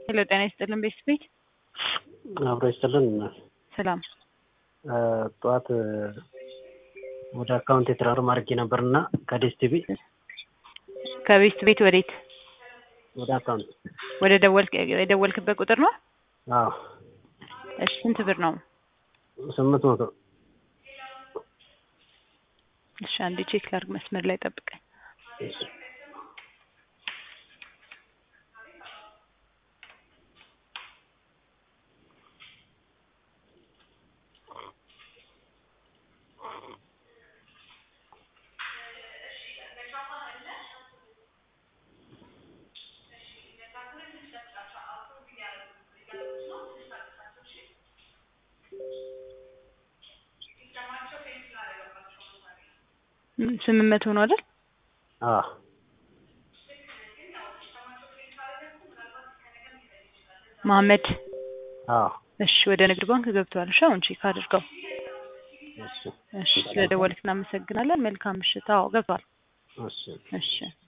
ሄሎ ጤና ይስጥልን ቤት ቤት አብሮ ይስጥልን። ሰላም ጠዋት ወደ አካውንት የትራንስፈር አድርጌ ነበርና ከዴስ ቲቪ ከቤት ቤት ወዴት ወደ አካውንት ወደ ደወልክ የደወልክበት ቁጥር ነው? አዎ እሺ ስንት ብር ነው? ስምንት መቶ እሺ አንዴ ቼክ ላድርግ። መስመር ላይ ጠብቀኝ። ስምንት መቶ ነው አይደል? አዎ መሀመድ አዎ እሺ ወደ ንግድ ባንክ ገብቷል። እሺ አሁን ቼክ አድርገው። እሺ እሺ ስለደወልክ እናመሰግናለን። መልካም ምሽት። አዎ ገብቷል። እሺ እሺ